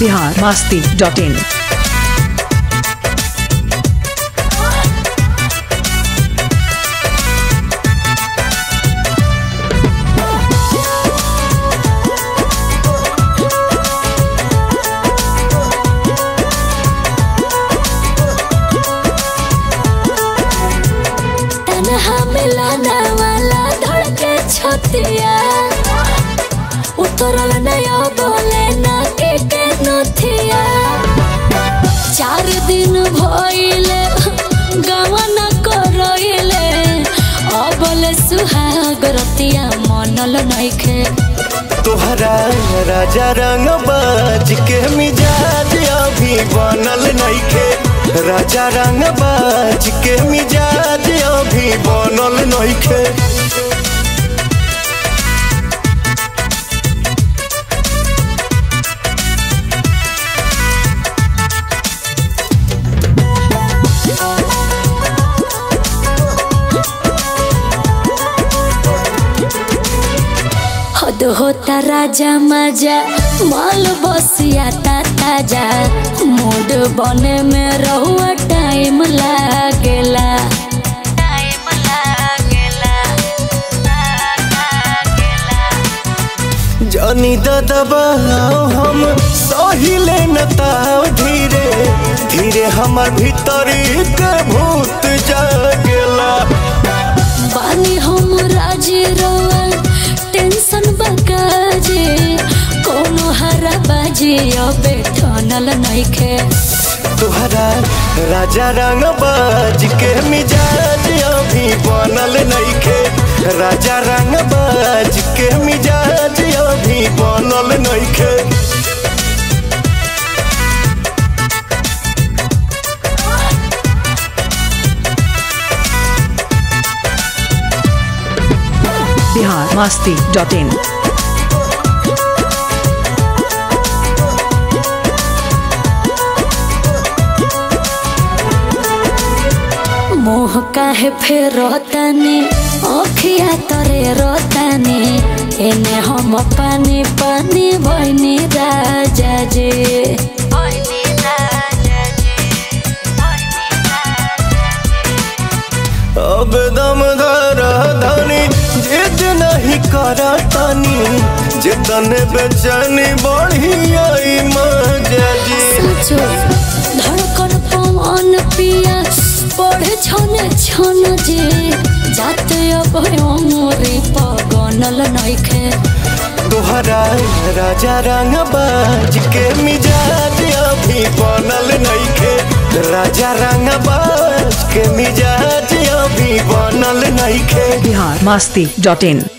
Bihar Masti dot in तनहा मिलाना वाला धड़के छतिया उतरल नया बोले ना के के नथिया चार दिन भइले गवन करइले अबले सुहाग रतिया मनल नइखे तोहरा राजा रंग बाज के मिजाज अभी बनल नइखे राजा रंग बाज के मिजाज अभी बनल नइखे हद होता राजा मजा माल बसिया ता ताजा मूड बने में रहुआ टाइम लागेला टाइम लागेला जानी दबाओ हम सहिले न ताव धीरे धीरे हमर भीतरी के भूत जागेला बानी हम राजी रोअल टेंशन बकाजे कोनो हरा बाजी अबे ठनल नइखे तोहरा राजा रंग बाज के मिजाज अभी बनल नइखे राजा रंग बाज के मिजाज अभी बनल नइखे बिहार मास्ती डॉट इन मोह काहे फेर रोतानी अखिया तरे रोतानी एने हम पानी पानी भैनी राजा जे अब दम धर धनी जिद नहीं कर तनी जितन बेचैनी बढ़ी आई मजा जी सोचो धड़कन पवन पिया पढ़े छने छन जे जाते अब मोरे पगनल नइखे तोहरा राजा रंग बाज के मिजाज अभी बनल नइखे राजा रंग बाज के मिजाज अभी बनल नइखे बिहार मास्ती डॉट इन